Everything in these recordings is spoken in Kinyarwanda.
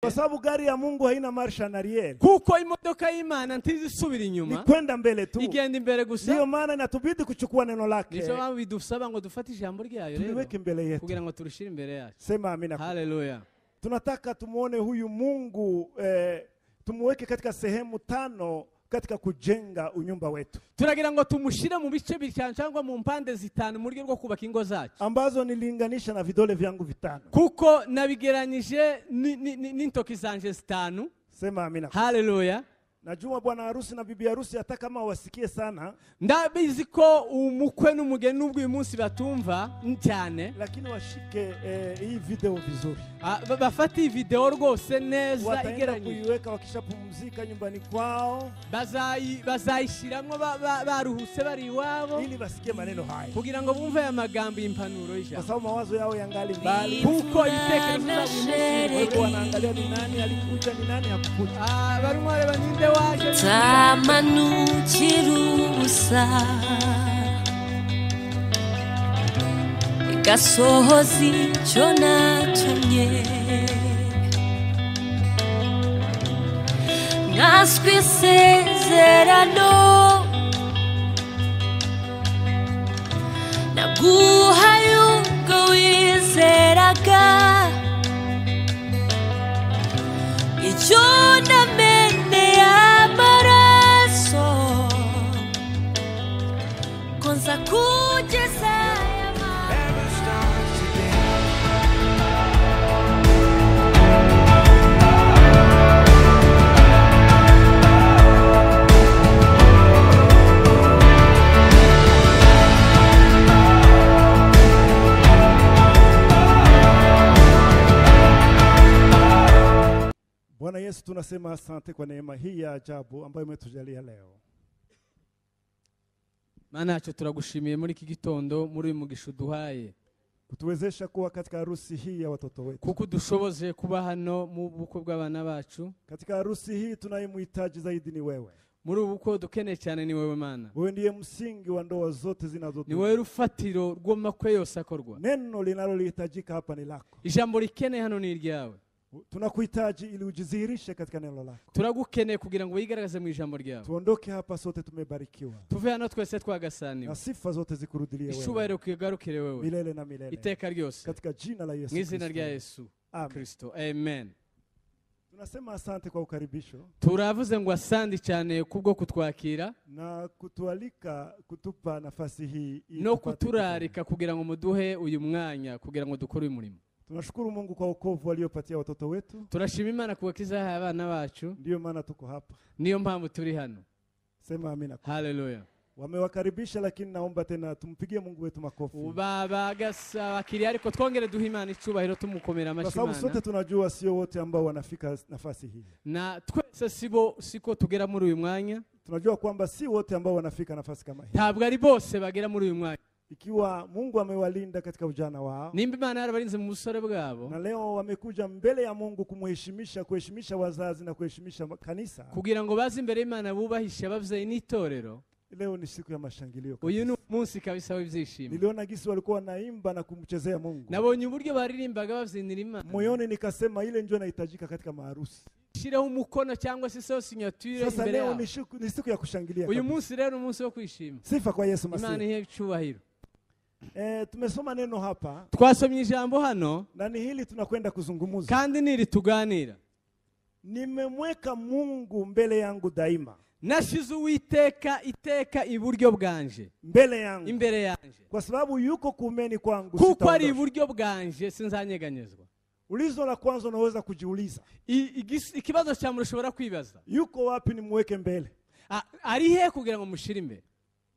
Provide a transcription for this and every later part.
kwa sababu gari ya Mungu haina marsha en arrière, kuko imodoka y'imana ntizisubira ni inyuma kwenda mbele tu. igenda imbere Ndiyo gusa maana inatubidi kuchukua neno lake nizo mpamvu bidusaba ngo dufate ijambo ryayo rero tuliweke mbele yetu. kugira ngo turushyire imbere yacu Sema amina. haleluya Tunataka tumuone huyu Mungu eh, tumuweke katika sehemu tano katika kujenga unyumba wetu turagira ngo tumushyire mu bice bitanu cyangwa mu mpande zitanu mu buryo bwo kubaka ingo zacu ambazo nililinganisha na vidole vyangu vitano. kuko nabigeranyije ni- ni- ni- n'intoki zanje zitanu Sema amina. haleluya Najua bwana harusi na bibi harusi hata kama wasikie sana, ndabizi ko umukwe n'umugeni n'ubwo uyu munsi batumva cyane lakini washike eh, hii video vizuri, Ah, ba- bafate iyi videwo rwose neza wataenda igeranyije kuiweka wakishapumzika nyumbani kwao, Bazayi- bazayishyiramo ba- ba- baruhutse bari iwabo ili wasikie maneno haya, kugira ngo bumve aya magambo y'impanuro kwa y'ijambo sababu mawazo yao yangali mbali. kuko ibitekerezo byabo uyu munsi Kwa hivyo bigorwa. wanaangalia ni nani alikuja, ni nani hakukuja. Ah, barimo bareba ninde waje Tamanu kirubusa gasohozi cyo natumye nkaswe isezerano naguhaye ubwo wizeraga icyo namene y'amaraso ko nza kugeza aya maraso Bwana Yesu, tunasema asante kwa neema hii ya ajabu ambayo umetujalia leo. mana yacu turagushimiye muri iki gitondo muri uyu mugisha uduhaye kutuwezesha kuwa katika harusi hii ya watoto wetu. kuko udushoboje kuba hano mu bukwe bw'abana bacu Katika harusi hii tunayemhitaji zaidi ni wewe. muri ubu bukwe dukeneye cyane ni wowe mana Wewe ndiye msingi wa ndoa zote ni wowe zinazodumu. rufatiro rw'amakwe yose akorwa Neno linalolihitajika hapa ni lako. ijambo rikeneye hano ni iryawe Tunakuhitaji ili ujidhihirishe katika neno lako. turagukeneye kugira ngo wigaragaze mu ijambo ryawe Tuondoke hapa sote tumebarikiwa, tuve hano twese na twagasaniwe sifa zote zikurudilie wewe icyubahiro kigarukire wewe milele na milele, iteka ryose katika jina la Yesu mu izina Kristo. rya yesu Amen. kristo amen Tunasema asante kwa ukaribisho turavuze ngo asandi cyane kubwo kutwakira na kutualika kutupa nafasi hii ili no tupate kuturarika kugira ngo muduhe uyu mwanya kugira ngo dukore uyu murimo Tunashukuru Mungu kwa wokovu aliyopatia watoto wetu, turashima imana ku bakiza yahaye abana bacu ndiyo maana tuko hapa. niyo mpamvu turi hano Sema amina. haleluya Wamewakaribisha, lakini naomba tena tumpigie Mungu wetu makofi, ubabagasa abakiriya ariko twongere duha imana icyubahiro tumukomera kwa amashyi sababu sote imana tunajua sio wote ambao wanafika nafasi hii. na twese sibo siko tugera muri uyu mwanya Tunajua kwamba si wote ambao wanafika nafasi kama hii. ntabwo ari bose bagera muri uyu mwanya Ikiwa Mungu amewalinda katika ujana wao, nimba imana yarabarinze mu busore bwabo na leo wamekuja mbele ya Mungu kumheshimisha, kuheshimisha wazazi na kuheshimisha ma- kanisa. kugira ngo baze imbere y'imana bubahishe ababyeyi n'itorero Leo ni siku ya mashangilio. uyu ni kabisa. umunsi kabisa w'ibyishimo Niliona gisi walikuwa wanaimba na kumchezea Mungu, nabonye uburyo baririmbaga babyinira imana moyoni nikasema ile ndio inahitajika katika maharusi. shiraho umukono cyangwa se saho sinyatire Sasa imbere leo yabo ni siku, ni siku ya kushangilia uyu kabisa. munsi rero ni umunsi wo kwishima Sifa kwa Yesu imana Masihi. ihe icyubahiro Eh, tumesoma neno hapa twasomye ijambo hano na ni hili tunakwenda kuzungumza. kandi niri tuganira Nimemweka Mungu mbele yangu daima, nashize uwiteka iteka iburyo bwanje mbele yangu, imbere yanje kwa sababu yuko kumeni kwangu kuko ari sitaondoshwa. iburyo bwanje sinzanyeganyezwa Ulizo la kwanza unaweza kujiuliza, I- igis- ikibazo cya muntu ushobora kwibaza yuko wapi nimweke mbele? A- ari he kugira ngo mushyire imbere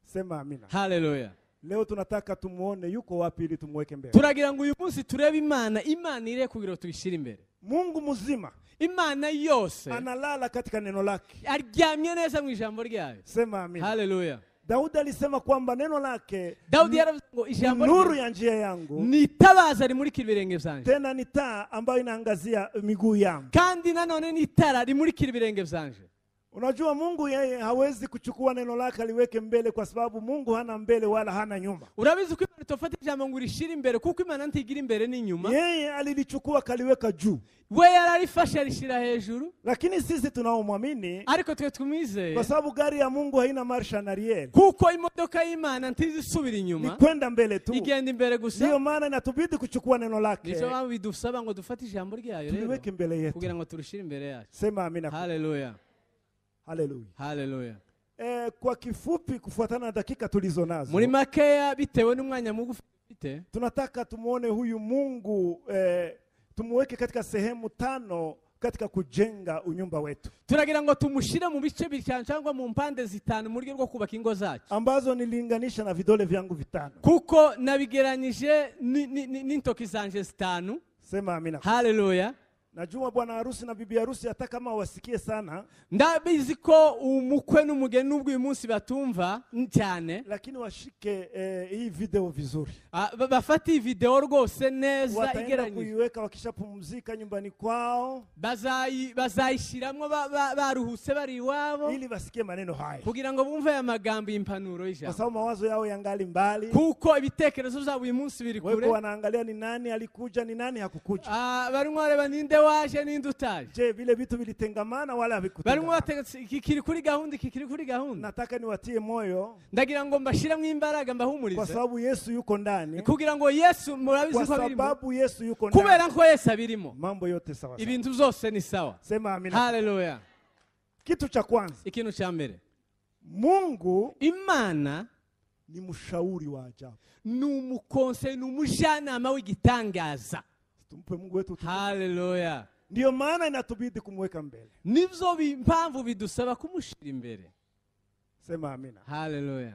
Sema amina. haleluya Leo tunataka tumuone yuko wapi ili tumweke mbele. turagira ngo uyu munsi turebe imana imana ire kugira ngo tuyishyire imbere Mungu mzima imana yose analala katika neno lake. aryamye neza mu ijambo ryayo Sema amina. haleluya Daudi alisema kwamba neno lake dawudi yaravuze ngo ni ijambo nuru rye ya njia yangu, ni itabaza rimurikira ibirenge byanjye tena ni taa ambayo inaangazia miguu yangu. kandi nanone ni itara rimurikira ibirenge byanjye Unajua Mungu yeye hawezi kuchukua neno lake aliweke mbele, kwa sababu Mungu hana mbele wala hana nyuma. urabizi ko imana itofata ijambo ngo urishire imbere kuko imana ntigira imbere n'inyuma Yeye alilichukua akaliweka juu, we yararifashe arishira hejuru lakini sisi tunaomwamini, ariko twe tumwizeye kwa sababu gari ya Mungu haina marsha en arrière, kuko imodoka y'imana ntizi isubira ni inyuma kwenda mbele tu. igenda imbere Ndiyo gusa maana inatubidi kuchukua neno lake nizo mpamvu bidusaba ngo dufate ijambo ryayo rero tuliweke mbele yetu. kugira ngo turushyire imbere yacu Sema amina. haleluya Haleluya. haleluya Eh, kwa kifupi, kufuatana na dakika tulizo muri nazo, makeya bitewe n'umwanya mugufi dufite tunataka tumuone huyu Mungu eh, tumuweke katika sehemu tano katika kujenga unyumba wetu turagira ngo tumushyire mu bice bitanu cyangwa mu mpande zitanu mu buryo bwo kubaka ingo zacu ambazo nililinganisha na vidole vyangu vitano. kuko nabigeranyije ni- ni- ni- n'intoki zanje zitanu Sema amina. haleluya Najua bwana harusi na bibi harusi hata kama wasikie sana, ndabizi ko umukwe n'umugeni n'ubwo uyu munsi batumva cyane lakini washike eh, hii video vizuri, ah, ba- bafata iyi videwo rwose neza wataenda igeranyije kuiweka wakishapumzika nyumbani kwao, Bazayi- bazayishyiramo ba- ba- baruhutse bari iwabo ili wasikie maneno haya, kugira ngo bumve aya magambo y'impanuro kwa y'ijambo sababu mawazo yao yangali mbali. kuko ibitekerezo byabo uyu munsi biri kure Wewe wanaangalia ni nani alikuja, ni nani hakukuja. Ah, barimo bareba ninde waje ninde utaje Je, vile vitu vilitengamana wala barimo havikutengamana? bategetse iki kiri kuri gahunda iki kiri kuri gahunda Nataka niwatie moyo, ndagira ngo mbashyiremo imbaraga kwa mbahumurize sababu Yesu yuko ndani, kugira ngo yesu murabizi kwa ko abirimo sababu Yesu yuko ndani, kubera ko yesu abirimo mambo yote sawa. sawa. ibintu byose ni sawa Sema amina. haleluya Kitu cha kwanza, ikintu cya mbere Mungu imana ni mshauri wa ajabu. ni umukonse ni umujyanama w'igitangaza Tumpe Mungu wetu utukufu. haleluya Ndiyo maana inatubidi kumweka mbele. nibyo bi- mpamvu bidusaba kumushyira imbere Sema amina. haleluya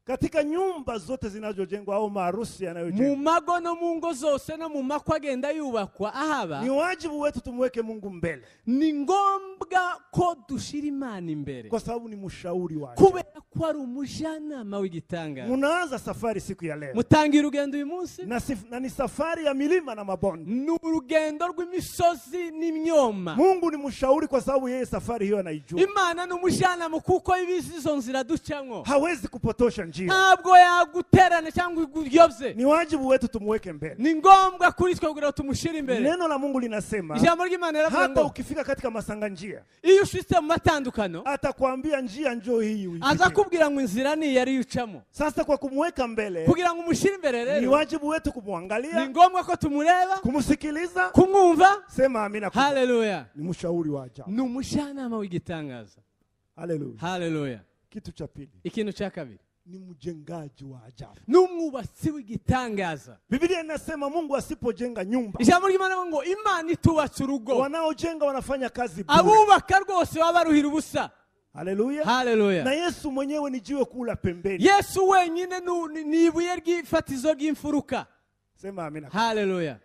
Katika nyumba zote zinazojengwa au maarusi mu yanayojengwa, mago no mu ngo zose no mu makwa agenda yubakwa ahaba ni wajibu wetu tumweke Mungu mbele, ni ngombwa ko dushyira imana imbere kwa sababu ni mshauri wa ajabu. kubera ko ari umujyanama w'igitangaza Munaanza safari siku ya leo mutangira urugendo uyu munsi na, sif, na ni safari ya milima na mabonde. ni urugendo rw'imisozi n'imyoma Mungu ni mshauri, kwa sababu yeye safari hiyo anaijua, imana ni umujyanama kuko ibizi izo nzira ducamo hawezi kupotosha njia. ntabwo yaguterana cyangwa iguyobye Ni wajibu wetu tumweke mbele. ni ngombwa kuri twe kugira ngo tumushyire imbere Neno la Mungu linasema ijambo ry'imana riravuga hata ngo ukifika katika masanga njia, iyo ushitse mu matandukano atakwambia njia njoo hii uipite. aza kubwira ngo inzira ni iyi ariyo ucamo Sasa kwa kumweka mbele kugira ngo umushyire imbere ni rero wajibu wetu kumwangalia ni ngombwa ko tumureba kumsikiliza kumwumva sema amina kubwa. haleluya ni mshauri wa ajabu ni umujyanama w'igitangaza haleluya haleluya kitu cha pili ikintu cya kabiri ni mjengaji wa ajabu ni umwubatsi w'igitangaza biblia inasema mungu asipojenga nyumba ijambo ry'imana rivuga ngo imana itubatse urugo wanaojenga wanafanya kazi bure abubaka rwose baba baruhira ubusa haleluya na haleluya yesu mwenyewe ni jiwe kuu la pembeni yesu wenyine ni u- ni- ni ibuye ry'ifatizo ry'imfuruka sema amina haleluya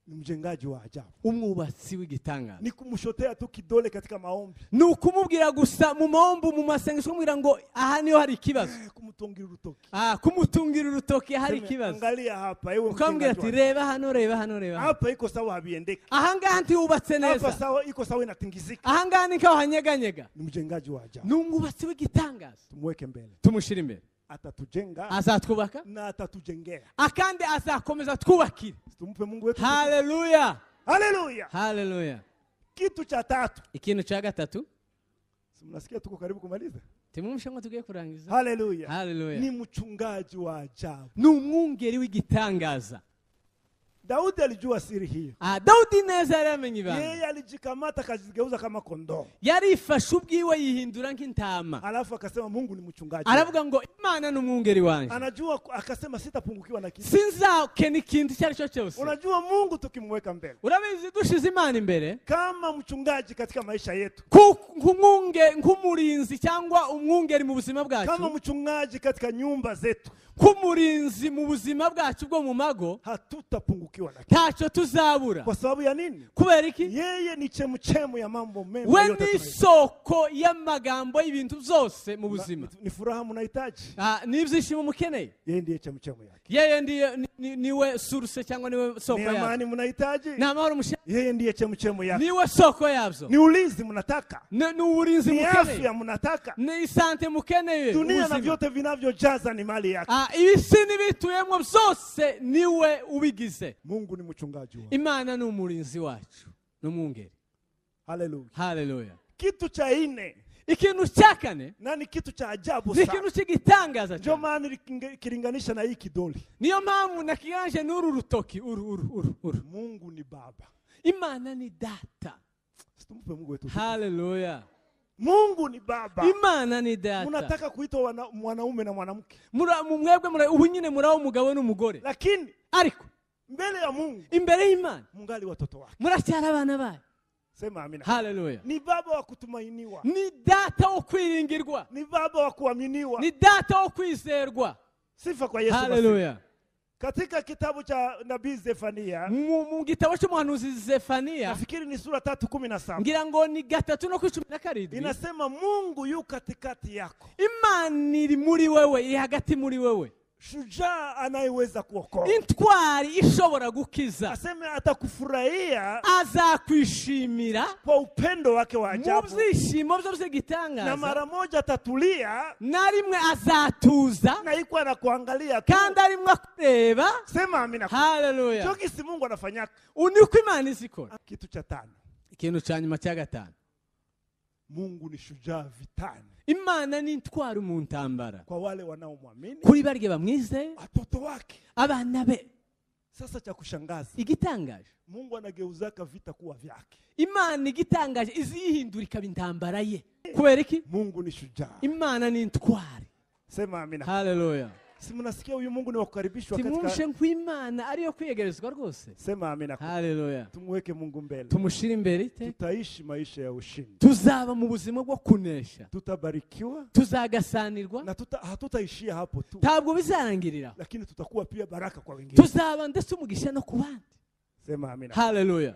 ni mjengaji wa ajabu umwubatsi w'igitangaza ni kumshotea tu kidole katika maombi ni ukumubwira gusa mu mahombo mu masengesho kumubwira ngo aha niho hari ikibazo kumutungira urutoki Ah, kumutungira urutoki hari Sema, ikibazo angalia hapa ewe ukamubwira mjengaji wa ati ajabu. reba hano reba hano reba hano." hapa iko sawa habiendeki ahangaha ntiyubatse hapa neza sawa iko sawa inatingizika ahangaha ni kaho hanyeganyega ni mjengaji wa ajabu ni umwubatsi w'igitangaza tumweke mbele tumushyire imbere atatujenga azatwubaka na atatujengea ah, kandi azakomeza atwubakire tumpe mungu wetu haleluya haleluya haleluya kitu cha tatu ikintu cya gatatu Si mnasikia tuko karibu kumaliza timumushe ngo tugiye kurangiza haleluya ni haleluya mchungaji wa ajabu ni umwungeri w'igitangaza daudi alijua siri hiyo Ah, dawudi neza yari yamenye ibanga yeye alijikamata akajigeuza kama kondoo yarifashe ubwiwe yihindura nk'intama alafu akasema mungu ni mchungaji wangu. aravuga ngo imana ni umwungeri wanjye anajua ku- akasema sitapungukiwa na kitu sinzakena ikintu icyo ari cyo cyose unajua mungu tukimweka mbele urabizi dushize imana imbere kama mchungaji katika maisha yetu Ku- nk'umwunge- nk'umurinzi cyangwa umwungeri mu buzima kama bwacu mchungaji katika nyumba zetu k'umurinzi mu buzima bwacu bwo mu mago hatutapungukiwa na kitu. ntacyo tuzabura kwa sababu ya nini kubera iki yeye ni chemuchemu ya mambo mema we yote ni tunayo. isoko y'amagambo y'ibintu byose mu buzima Na- ni furaha mnahitaji Ah, n'ibyishimo mukeneye yeye ndiye chemuchemu yake yeye ndiye ni- ni- niwe suruse cyangwa niwe soko ni yabyo amani mnahitaji ni amahoro mushaka yeye ndiye chemuchemu yake niwe soko yabyo ni ulinzi mnataka ni ni uburinzi ni mukeneye afya mnataka ni isante mukeneye dunia na ubuzima. vyote vinavyojaza ni mali yake Ah, ibisi n'ibituyemo byose niwe ubigize mungu ni mchungaji wako imana ni umurinzi wacu ni umwungeri haleluya haleluya kitu cha ine ikintu cya kane na ni kitu cha ni ajabu sana ikintu cy'igitangaza ndio cyane maana nikinge- kilinganisha na hii kidoli niyo mpamvu nakiganje n'uru rutoki uru uru uru uru mungu ni baba imana ni data situmpe mungu wetu haleluya mungu ni baba imana ni data unataka kuitwa wana- mwanaume na mwanamke Mura- mu- mwebwe mura- ubu nyine muraho umugabo n'umugore lakini ariko mbele ya mungu imbere y'imana mungali watoto wake muracyari abana bayo sema amina haleluya ni baba wa kutumainiwa ni data wo kwiringirwa ni baba wa kuaminiwa ni data wo kwizerwa sifa kwa yesu basi. haleluya katika kitabu cha nabii zefania mu mu gitabo cy'umuhanuzi zefaniya nafikiri ni sura tatu kumi na saba ngira ngo ni gatatu no kuri cumi na karindwi inasema mungu yu katikati yako imana iri muri wewe iri hagati muri wewe shujaa anayeweza kuokoa intwari ishobora gukiza aseme atakufurahia azakwishimira kwa upendo wake wa mu ajabu byishimo byo na by'igitangaza mara moja atatulia na rimwe azatuza na iko anakuangalia tu kandi arimwe akureba sema amina haleluya chokisi mungu anafanyaka uniko imana iza ikora kitu cha tano ikintu cya nyuma cya gatanu mungu ni shujaa vitani imana ni intwari mu ntambara kwa wale wanaomwamini kuri barya bamwize watoto wake abana be sasa cha kushangaza igitangaje mungu anageuzaka vita kuwa vyake imana igitangaje izi yihindura ikaba intambara ye kubera iki mungu ni shujaa imana ni intwari sema amina haleluya si mnasikia huyu mungu ni wakukaribishwa tumwumvishe katika ngo imana ariyo kwiyegerezwa rwose sema amina haleluya tumweke mungu mbele tumushyire imbere ite tutaishi maisha ya ushindi tuzaba mu buzima bwo kunesha tutabarikiwa tuzagasanirwa na tuta, hatutaishia hapo tu ntabwo bizarangirira lakini tutakuwa pia baraka kwa wengine tuzaba ndetse umugisha no ku bandi sema amina haleluya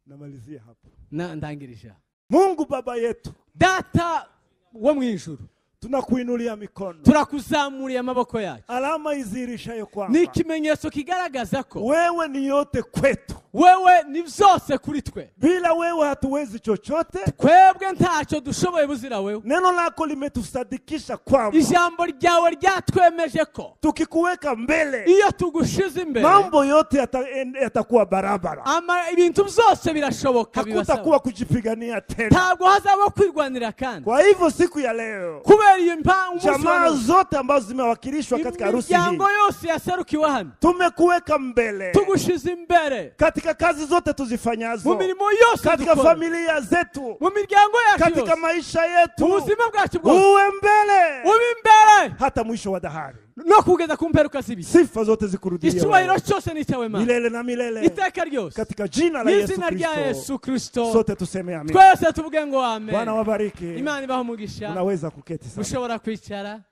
namalizia hapo Na- ndangirije aha. mungu baba yetu data wo mu ijuru tunakuinulia mikono turakuzamuriye amaboko yacu alama izirishayo ni kwamba ikimenyetso kigaragaza ko wewe ni yote kwetu wewe ni byose kuri twe bila wewe hatuwezi chochote twebwe ntacyo dushoboye buzira wewe neno lako limetusadikisha kwamba ijambo ryawe ryatwemeje ko tukikuweka mbele iyo tugushize imbere mambo yote yata- en- yatakuwa barabara ama- ibintu byose birashoboka bibasaba hakutakuwa kujipigania tena ntabwo hazabaho kwirwanira kandi kwa hivyo siku ya leo kubera iyo mpa- umunsi wa jamaa none, zote ambazo zimewakilishwa katika harusi hii imiryango yose yaserukiwe hano tumekuweka mbele tugushize imbere katika kazi zote mu tuzifanyazo mirimo yose katika dukora, familia zetu mu miryango yacu katika yose maisha mu yetu buzima bwacu bwose uwe mbele ube imbere hata mwisho wa dahari no kugeza ku mperuka z'ibihe sifa zote zikurudia icyubahiro wewe. cyose ni icyawe mana milele na milele iteka ryose katika jina la Yesu n'izina rya Kristo yesu kristo sote tuseme amen twese tuvuge ngo bwana amen wabariki imana ibaha umugisha unaweza kuketi sasa ushobora kwicara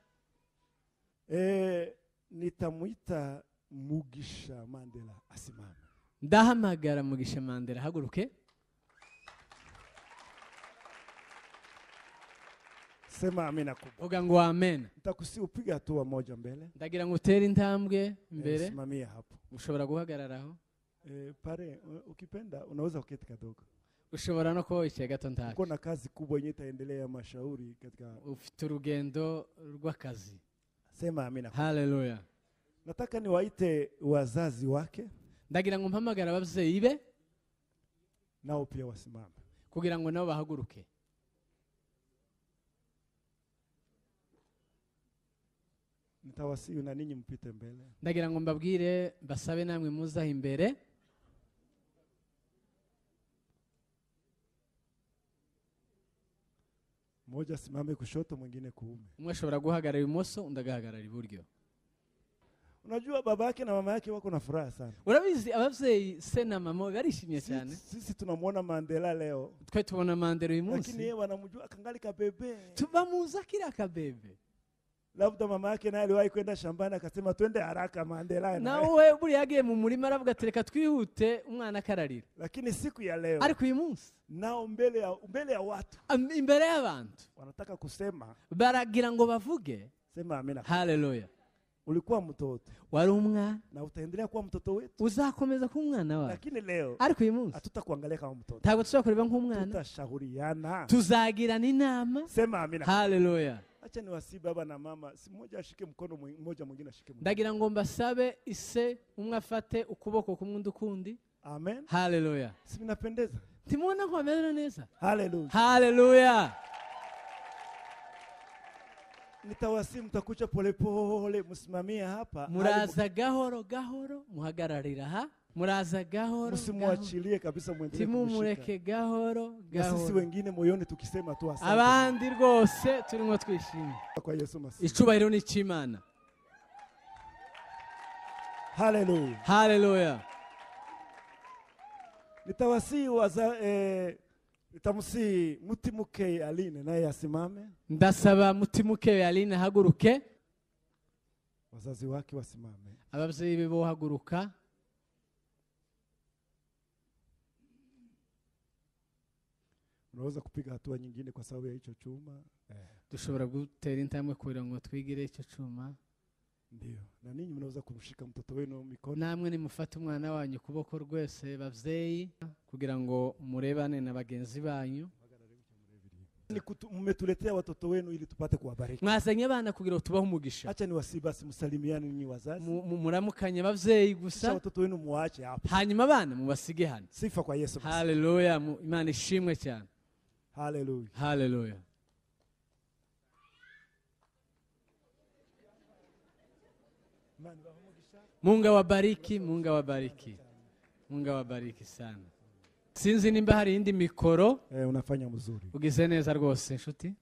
eh nitamwita mugisha mandela asimame ndahamagara mugisha mandela haguruke sema amina kubwa vuga ngo amen nitakusi upige hatua moja mbele ndagira ngo utere intambwe Eh, imbere simamia hapo ushobora guhagararaho eh, pare u- ukipenda unaweza kuketi kidogo ushobora no kuba wicaye gato ntacyo uko na kazi kubwa yenye itaendelea ya mashauri katika ufite urugendo rw'akazi sema amina haleluya nataka niwaite wazazi wake ndagira ngo mpamagare ababyeyi be nao pia wasimame kugira ngo nabo bahaguruke nitawasihi na ninyi mpite mbele ndagira ngo mbabwire basabe namwe muzaha imbere mmoja asimame kushoto mwingine kuume umwe ashobora guhagarara ibumoso undi agahagarara iburyo unajua baba yake na mama yake wako na furaha sana urabizi ababyeyi se na mama barishimye cyane sisi, sisi tunamwona mandela leo twe tubona mandela uyu lakini yeye munsi wanamjua akangali kabebe bamuzi akiri akabebe labda mama yake naye aliwahi kwenda shambani akasema twende haraka Mandela na wewe." nawe buriya yagiye mu murima aravuga ati reka twihute umwana akararira lakini siku ya leo ariko uyu munsi nao mbele ya, mbele ya watu am- imbere y'abantu wanataka kusema baragira ngo bavuge sema amina haleluya ulikuwa mtoto wari umwana na utaendelea kuwa mtoto wetu uzakomeza kuba umwana wawe lakini leo ariko uyu munsi hatutakuangalia kama mtoto ntabwo tuzakureba nk'umwana tutashauriana tuzagirana inama sema amina haleluya acha niwasii baba na mama si mmoja ashike mkono mwi- mmoja mwingine ashike mkono ndagira ngo mbasabe ise umwe afate ukuboko kumwe undi ukundi amen haleluya si vinapendeza timubona ko bamerewe neza haleluya haleluya nitawasii mtakucha polepole msimamie hapa hadi muraza gahoro gahoro muhagararira aha muraza mu- gahoro gahoro. msimwachilie kabisa mwendelee kumshika. timumureke gahoro na sisi gahoro wengine moyoni tukisema tu asante abandi rwose turimo twishimye kwa yesu masihi icyubahiro ni icy'imana haleluya haleluya nitawasii waza eh, nitamusii mutimuke aline naye asimame ndasaba mutimuke aline haguruke wazazi wake wasimame ababyeyi be bohaguruka unaweza kupiga hatua nyingine kwa sababu ya hicho chuma eh, dushobora gutera intambwe kugira ngo twigire icyo cyuma ndio na ninyi mnaweza kumshika mtoto wenu mikono namwe nimufate umwana wanyu ukuboko rwese babyeyi kugira ngo murebane na bagenzi banyu Ni kutu- mmetuletea watoto wenu ili tupate kuwabariki mwazanye abana kugira ngo tubahe umugisha hacha ni wasi basi msalimiane ninyi wazazi Mu- mu- muramukanye ababyeyi kisha gusa watoto wenu muwaache hapa hanyuma abana mubasige hano sifa kwa yesu Kristo. haleluya mu- imana ishimwe cyane haleluya haleluya munga wabariki munga wabariki munga wabariki sana sinzi nimba hari indi mikoro eh, unafanya mzuri ugize neza rwose inshuti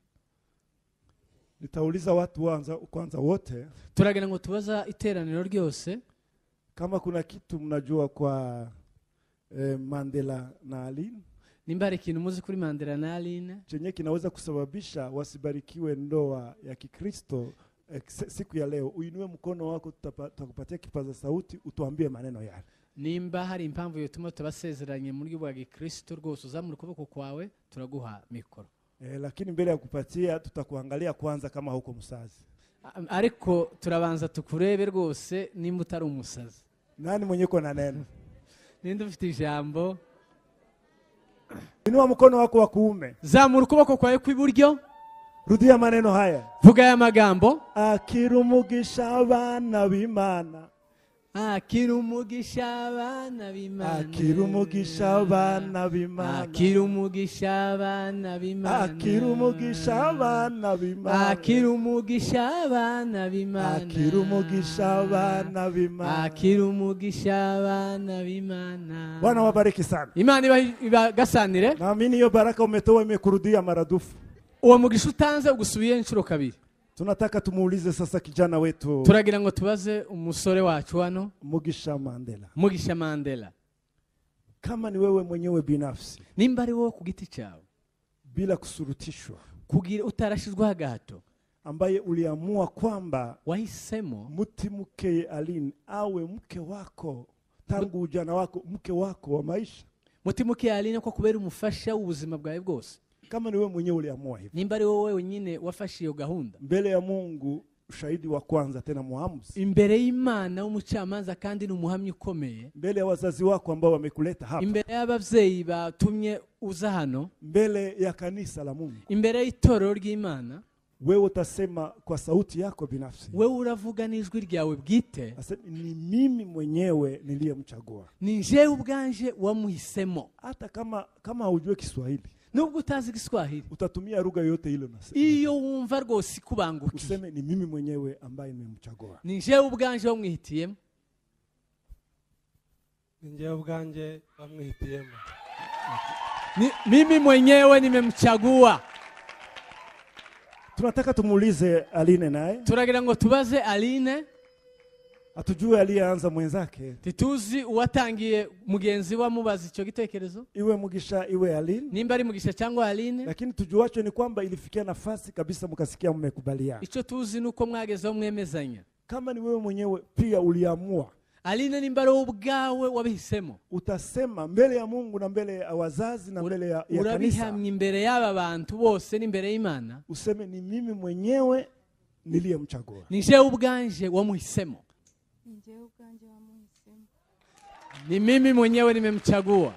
nitauliza watu wanza, kwanza wote turagira ngo tubaza iteraniro ryose kama kuna kitu mnajua kwa eh, mandela na aline nimba hari ikintu muzi kuri mandela na aline chenye kinaweza kusababisha wasibarikiwe ndoa ya kikristo eh, se- siku ya leo uinue mkono wako tutapa- tutakupatia kipaza sauti utuambie maneno yale nimba hari impamvu yotuma tutabasezeranye mu buryo bwa gikristo rwose uzamura ukuboko kwawe turaguha mikoro eh, lakini mbele ya kupatia tutakuangalia kwanza kama huko msazi A- ariko turabanza tukurebe rwose nimba utari umusazi nani mwenye uko na neno ninde ufite ijambo inua mkono wako wa kuume zamura ukuboko kwawe kw'iburyo rudia maneno haya vuga aya magambo akira umugisha abana b'imana akira umugisha abana b'imana akira umugisha abana b'imana akira umugisha abana b'imana akira umugisha abana b'imana akira umugisha abana b'imana akira umugisha abana b'imana akira umugisha abana b'imana bwana wabariki sana imana iba- ibagasanire naamini hiyo baraka umetoa imekurudia maradufu uwo mugisha utanze ugusubiyeho inshuro kabiri tunataka tumuulize sasa kijana wetu turagira ngo tubaze umusore wacu hano mugisha mandela mugisha mandela kama ni wewe mwenyewe binafsi nimba ari wowe ku giti cyawe bila kusurutishwa kugira utarashizwaho agahato ambaye uliamua kwamba wahisemo mtimke alin awe mke wako tangu ujana wako mke wako wa maisha mutima ukiyarina ko kubera umufasha w'ubuzima bwawe bwose kama ni wewe mwenyewe uliamua hivyo nimba ari wowe wenyine wafashe iyo gahunda mbele ya mungu shahidi wa kwanza tena muamuzi imbere y'imana w'umucamanza kandi ni umuhamya ukomeye mbele ya wazazi wako ambao wamekuleta hapa imbere y'ababyeyi batumye uza hano mbele ya kanisa la mungu imbere y'itorero ry'imana wewe utasema kwa sauti yako binafsi wewe uravuga n'ijwi ryawe bwite Asema, ni mimi mwenyewe niliyemchagua ni njyewe ubwanje wamuhisemo hata kama kama haujue kiswahili nubwo utazi igiswahili utatumia lugha yoyote ile unasema iyo wumva rwose ikubangukiye useme ni mimi mwenyewe ambaye nimemchagua ni njyewe ubwanje wamwihitiyemo ninjyewe ubwanjye bamwihitiyemo Ni- mimi mwenyewe nimemchagua tunataka tumuulize aline naye turagira ngo tubaze aline hatujue aliyeanza mwenzake ntituzi uwatangiye mugenzi we amubaza icyo gitekerezo iwe mugisha iwe aline nimba ari mugisha cyangwa aline lakini tujuacho ni kwamba ilifikia nafasi kabisa mkasikia mmekubaliana icyo tuzi ni uko mwagezeho mwemezanya kama ni wewe mwenyewe pia uliamua aline nimba ari wowe ubwawe wabihisemo utasema mbele ya mungu na mbele ya wazazi na mbele ya, ya kanisa urabihamya imbere y'aba bantu bose n'imbere y'imana useme ni mimi mwenyewe niliyemchagua ni jewe ubwanje wamuhisemo njyewe ubwanjye wamuhisemo ni mimi mwenyewe nimemchagua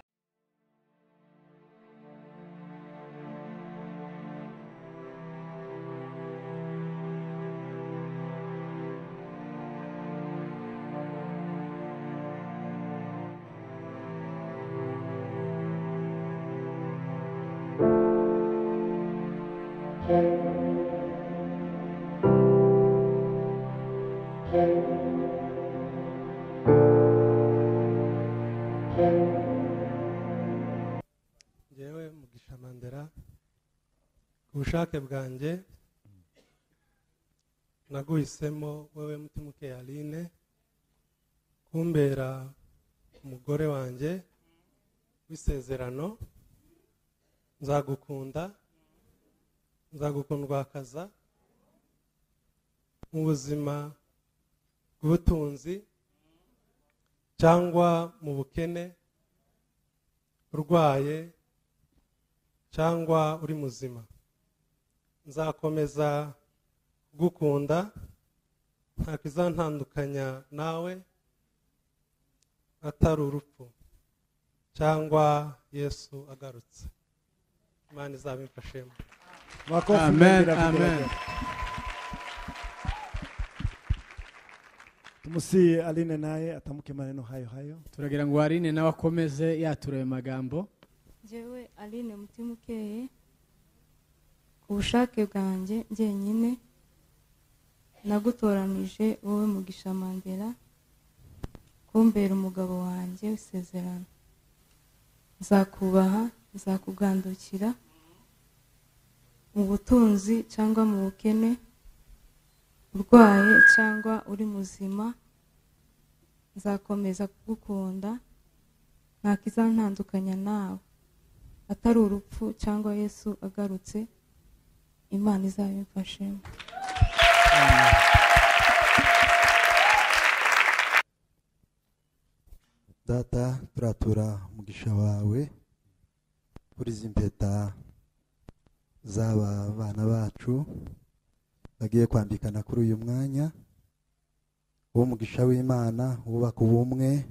njyewe mugisha mandera ku bushake bwanjye naguhisemo wewe mutima uke aline kumbera umugore wanjye w'isezerano nzagukunda nzagukundwakaza mu buzima bw'ubutunzi cyangwa mu bukene urwaye cyangwa uri muzima nzakomeza kugukunda nta kizantandukanya nawe atari urupfu cyangwa yesu agarutse imana izabimfashemo makofi Amen, mengi na amen. kubaraka. tumsihi aline naye atamke maneno hayo hayo turagira ngo aline nawe akomeze yatura ayo magambo njyewe aline mutima ukeye ku bushake bwanjye njyenyine nagutoranije wowe mugisha mandela kumbera umugabo wanjye w'isezerano nzakubaha nzakugandukira mu butunzi cyangwa mu bukene urwaye cyangwa uri muzima nzakomeza kugukunda nta kizantandukanya nawe atari urupfu cyangwa yesu agarutse imana izabimfashemo data turatura umugisha wawe kuri izi mpeta z'aba bana bacu bagiye kwambikana kuri uyu mwanya uw'umugisha w'imana wubaka ubumwe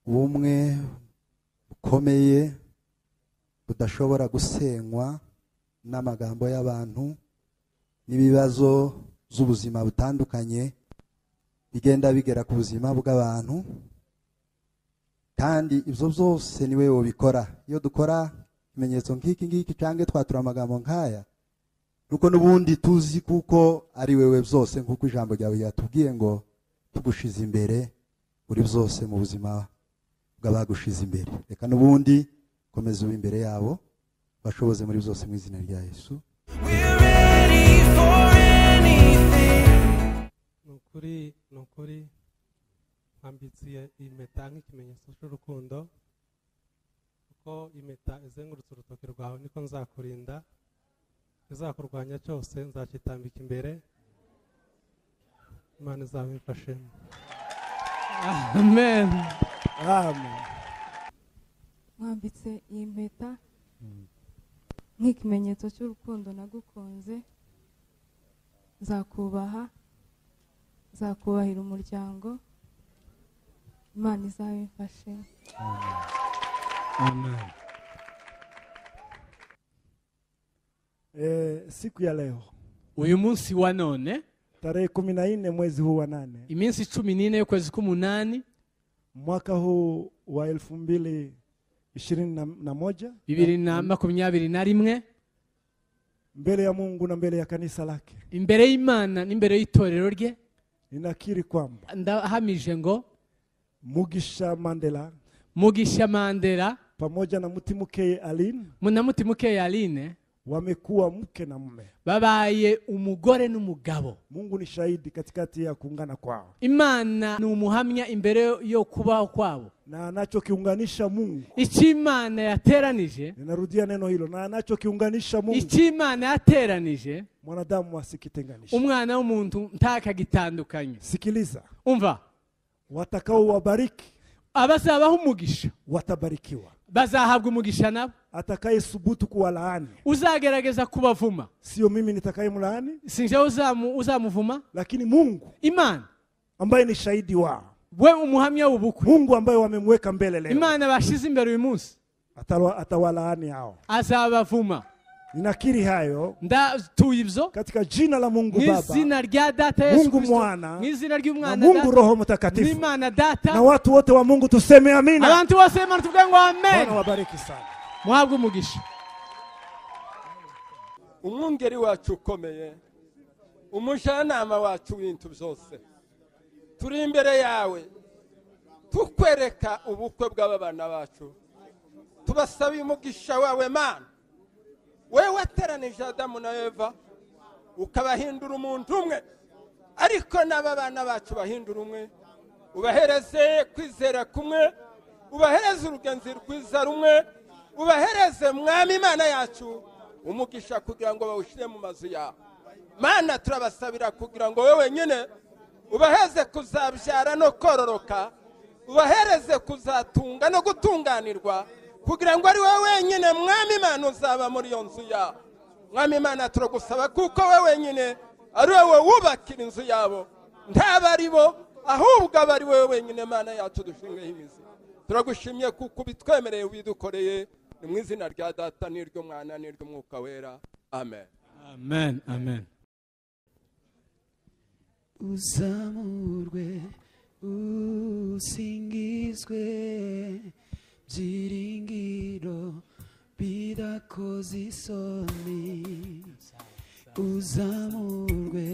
ubumwe bukomeye budashobora gusenywa n'amagambo y'abantu n'ibibazo z'ubuzima butandukanye bigenda bigera ku buzima bw'abantu kandi ibyo byose ni wowe ubikora iyo dukora ikimenyetso nk'iki ngiki cyangwa twatura amagambo nk'aya nuko n'ubundi tuzi kuko ari wowe byose nk'uko ijambo ryawe ryatubwiye ngo tugushize imbere uri byose mu buzima bw'abagushize imbere reka n'ubundi komeza uba imbere yabo bashoboze muri byose mu izina rya yesu ni ukuri ni ukuri mpambitsiye impeta nk'ikimenyetso cy'urukundo kuko impeta izengurutse urutoki rwawe niko nzakurinda izakurwanya cyose nzakitambika imbere imana izabimfashemo amen amen mwambitse iyi mpeta nk'ikimenyetso cy'urukundo nagukunze nzakubaha nzakubahira umuryango imana izabimfashemo amen e, siku ya leo uyu munsi wa none tarehe kumi na nne mwezi huu wa nane iminsi cumi n'ine y'ukwezi k'umunani mwaka huu wa elfu mbili ishirini na, na moja bibiri na makumyabiri na rimwe mbele ya mungu na mbele ya kanisa lake imbere y'imana n'imbere y'itorero rye ninakiri kwamba ndahamije ngo mugisha mandela mugisha mandera pamoja na mtimukeye alin munamutima ukeye aline wamekuwa mke na mume babaye umugore n'umugabo mungu ni shahidi katikati ya kuungana kwao imana ni umuhamya imbere yo kubaho kwabo na anachokiunganisha mungu icyo imana yateranije ninarudia neno hilo na anachokiunganisha mungu icyo imana yateranije mwanadamu asikitenganisha umwana w'umuntu ntakagitandukanye sikiliza umva watakaowabariki abazabaho umugisha watabarikiwa bazahabwa umugisha nabo atakaye subutu kuwalaani uzagerageza kubavuma sio mimi nitakaye mlaani sinjaho uzamu, uzamuvuma lakini mungu imana ambaye ni shahidi wao we umuhamya w'ubukwe mungu ambaye wamemweka mbele leo imana bashyize imbere uyu munsi atalwa- atawalaani hao azabavuma ninakiri hayo ndatuye ibyo katika jina la mungu mu baba izina rya data yesu Mungu Kristo, Mwana, mu izina na ry'umwana mungu data roho mtakatifu n'imana na data watu wote wa mungu tuseme amina abantu bose b'imana tuvuge ngo amen bwana wabariki sana muhabwe umugisha umwungeri wacu ukomeye umujyanama wacu w'ibintu byose turi imbere yawe tukwereka ubukwe bw'abana bacu tubasabiye umugisha wawe mana wewe wateranije adamu na eva ukabahindura umuntu umwe ariko n'aba bana bacu bahindura umwe ubahereze kwizera kumwe ubahereze urugenzi rwiza rumwe ubahereze mwami imana yacu umugisha kugira ngo bawushyire mu mazu yawe mana turabasabira kugira ngo wowe wenyine ubaheze kuzabyara no kororoka ubahereze kuzatunga no gutunganirwa kugira ngo ari wowe wenyine mwami imana uzaba muri iyo nzu yawe mwami imana turagusaba kuko wowe wenyine ari wowe wubakira inzu yabo ntaba ari bo ahubwo aba ari wowe wenyine mana yacu dushingaho imizi turagushimye kuko ubitwemereye ubidukoreye ni mu izina rya data n'iry'umwana n'iry'umwuka wera amen amen amen uzamurwe usingizwe byiringiro bidakoze isoni uzamurwe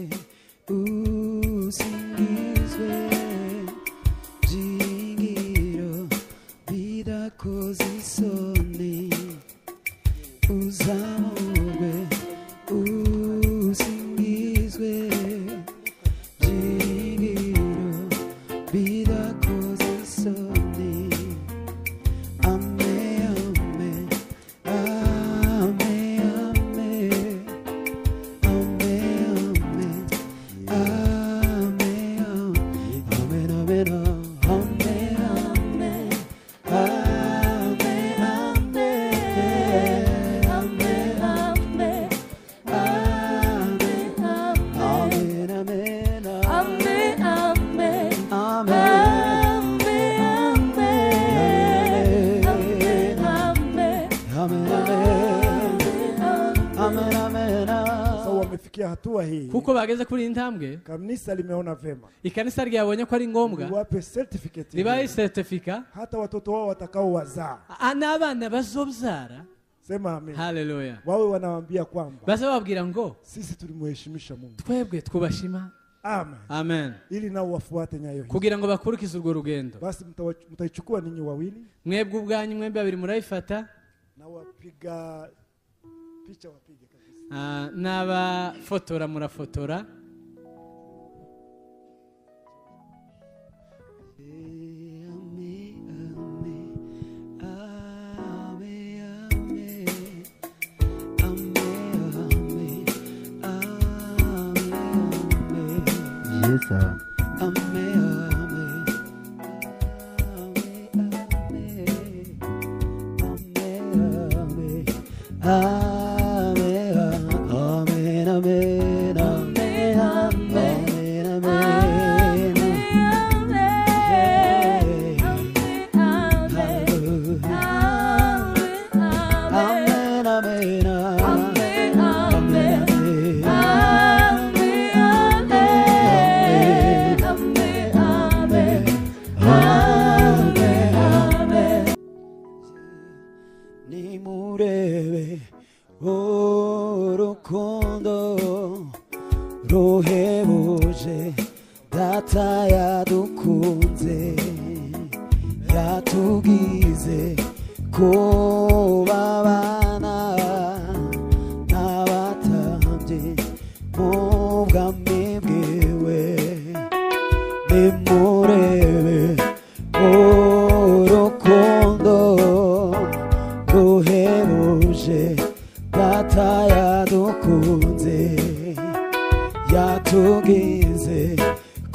usingizwe byiringiro bidakoze isoni uzamurwe usingizwe Jingiro, bidakoze isoni. Ame, ame, ame, ame. Ame, ame, ame, ame. Amen, amen, amen, amen. Amen, amen. Amen, amen, amen. Amen. Amen, amen. Amen, amen, sasa amen. wamefikia hatua hii kuko bageze kuri iyi ntambwe kanisa limeona vema ikanisa ryabonye ko ari ngombwa liwape certificate ribaye hiyo. seritifika hata watoto wao watakaowazaa a- n'abana bazobyara sema amina haleluya wawe wanawaambia kwamba bazababwira ngo sisi tulimuheshimisha mungu twebwe twubashima amen amen ili nao wafuate nyayo hizo kugira ngo bakurikize urwo rugendo basi mtawa- mtaichukua ninyi wawili mwebwe ubwanyu mwembi babiri murayifata na wapiga picha wapige kabisa ah, n'abafotora murafotora Amen, amen, amen, amen, amen, amen. Amen, amen, amen. nimurebe urukundo ruhebuje data yadukunze yatugize kubabana tuhebuje data yadukunze yatugize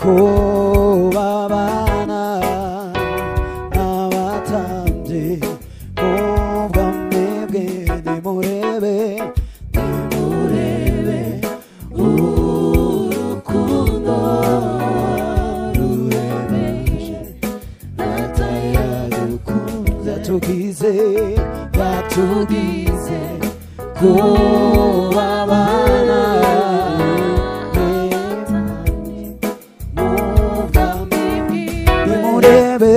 kubabana n'abatambyi ubwa mwebwe nimurebe nimurebe urukundo rurebeje data yadukunze yatugize yatugize kubabana mugame nimurebe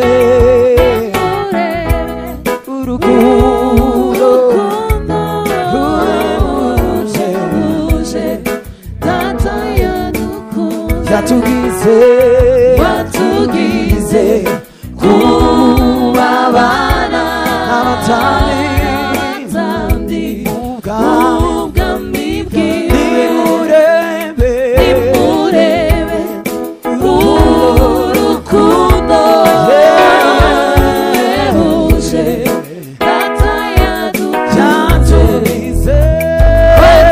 urukundo rureruje yatugize yatugize kubabana n'abatani ubwami nimurebe yatugize yatugize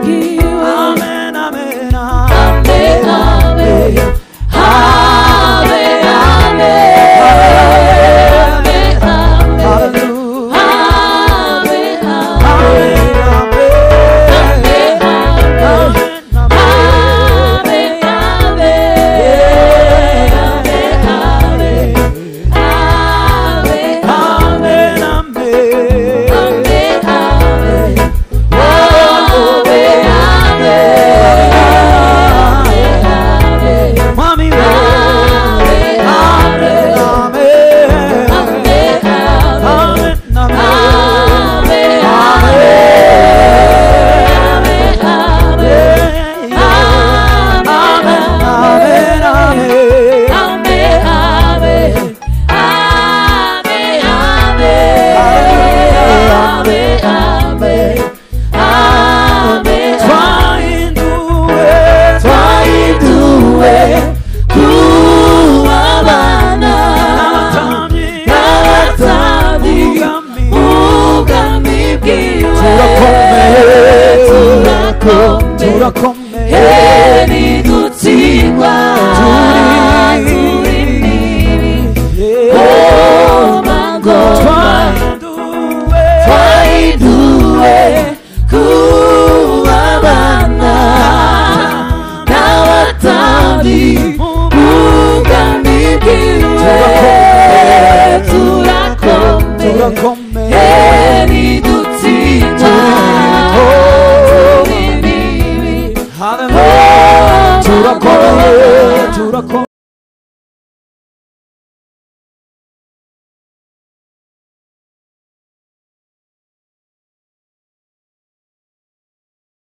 Amen, amen, amen, amen. Hallelujah. Amen, amen, amen, amen, amen. Mami, amen, amen, amen. Amen, amen, amen. Amen, amen, amen. Twahinduwe, twahinduwe, kubabana n'abatambyi, n'abatambyi, ubwami bwiwe. Turakomeye, turakomeye, ntidutsindwa, turi nini, twahinduwe, twahinduwe, kubabana n'abatambyi, ubwami bwiwe. Turakomeye, ntidutsindwa, turi nini, turakomeye, turakomeye.